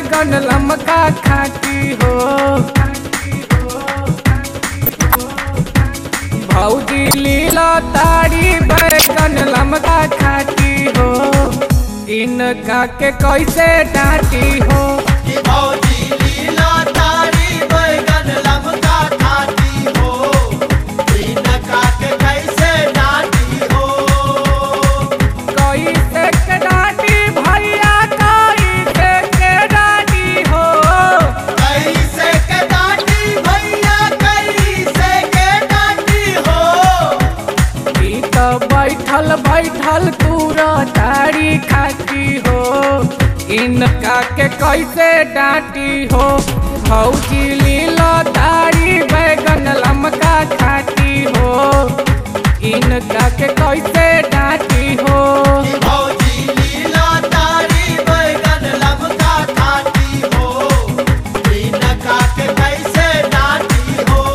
बैगन लमका खाती हो भौजी लीला तारी बैगन लमका खाती हो इनका के कैसे डांटी हो कि भौजी लीला तारी बैगन लमका खाती हो इनका के कैसे डांटी हो कैसे के डांटी भैया कैसे के डांटी हो कैसे के डांटी भैया कैसे के डांटी हो ई तो बैठल बैठल तूरा तारी खाती हो इनका के कैसे डांटी हो भौजी लीला तारी बैगन लमका खाती हो इनका के कैसे डांटी हो कि भौजी लीला तारी बैगन लमका खाती हो इनका के कैसे डांटी हो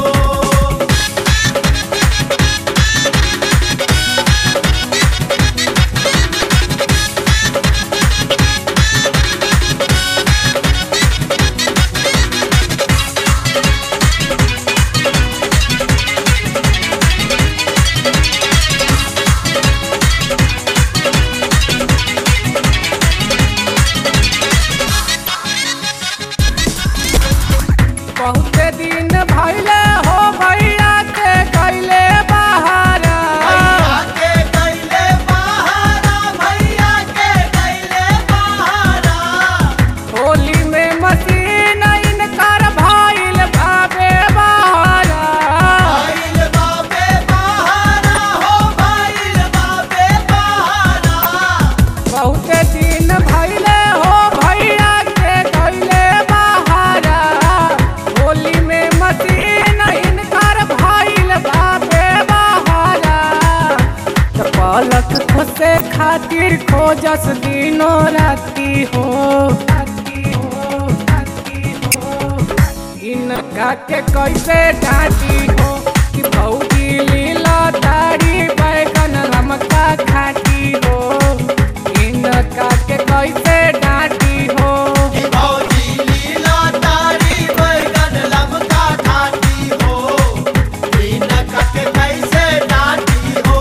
बहुते दिन भैले हो भैया के कैले बहारा भैया के कैले बहारा भैया के कैले बहारा होली में मशीन इनकर भइल भावे बहारा भाईल बाबे बहारा हो भाईल बाबे बहारा बहुते दिन भैले हो भैया के कैले बहारा होली में मशीन इनकर भइल भावे बहारा त पलक खोसे खातिर खोजस दिनो राती हो राती हो राती हो इनका के कैसे डांटी हो कि भौजी लीला तारी बैगन लमका खाती हो इनका के कैसे डांटी हो कि भौजी लीला तारी बैगन लमका खाती हो इनका के कैसे डांटी हो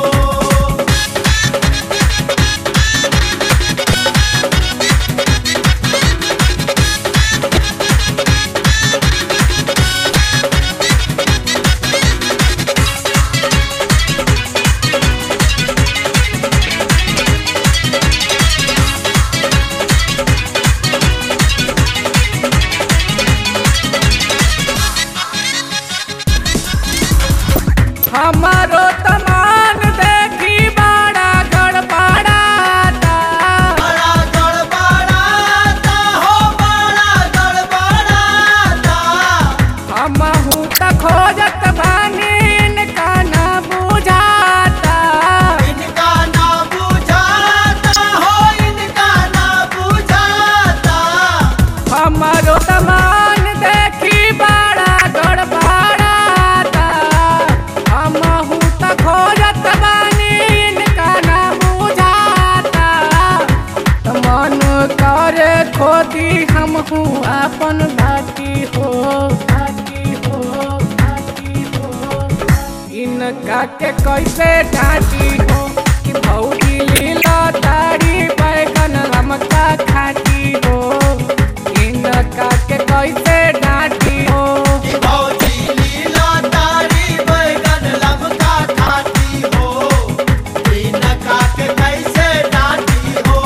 हमारो तमान देखी बड़ा गड़बड़ाता बड़ा गड़बड़ाता हो बड़ा गड़बड़ाता हमहू त खोजत बानी इनका ना बुझाता इनका ना बुझाता हो इनका ना बुझाता हमारो तमान देखी बड़ा गड़बड़ाता हमहू त खोजत बानी इनका ना बुझाता त मन करे खोदी हमहू अपन भाती हो भाती हो भाती हो इनका के कैसे डांटी हो कि भौजी लीला तारी बैगन लमका खाती हो इनका के कैसे डांटी हो कि भौजी लीला तारी बैगन लमका खाती हो इनका के कैसे डांटी हो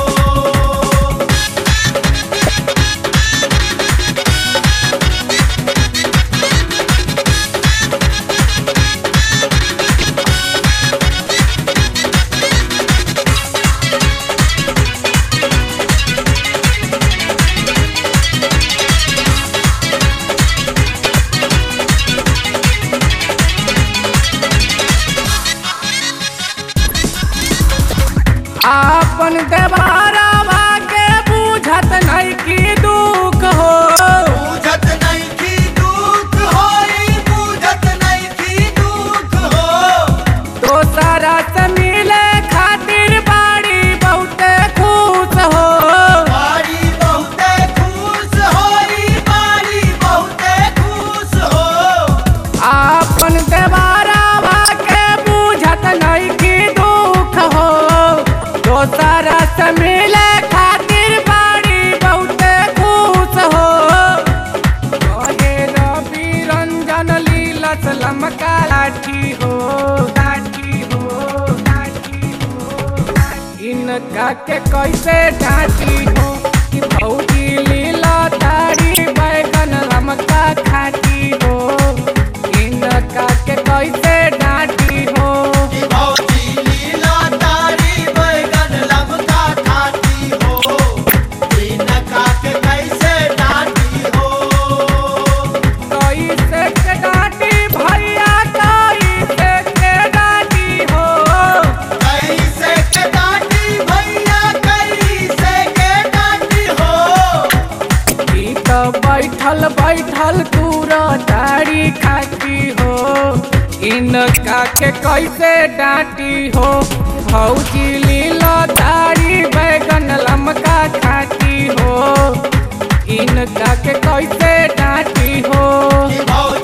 इनका के कैसे डांटी हो कि भौजी लीला तारी बैगन लमका खाती हो इनका के कैसे डांटी हो कि भौजी लीला तारी बैगन लमका खाती हो इनका के कैसे डांटी हो कैसे के डांटी भैया कैसे के डांटी हो कैसे के डांटी भैया कैसे के डांटी हो ई तो बैठल बैठल पूरा तारी खाती हो इनका के कैसे डांटी हो भौजी लीला तारी बैगन लमका खाती हो इनका के कैसे डांटी हो कि भौजी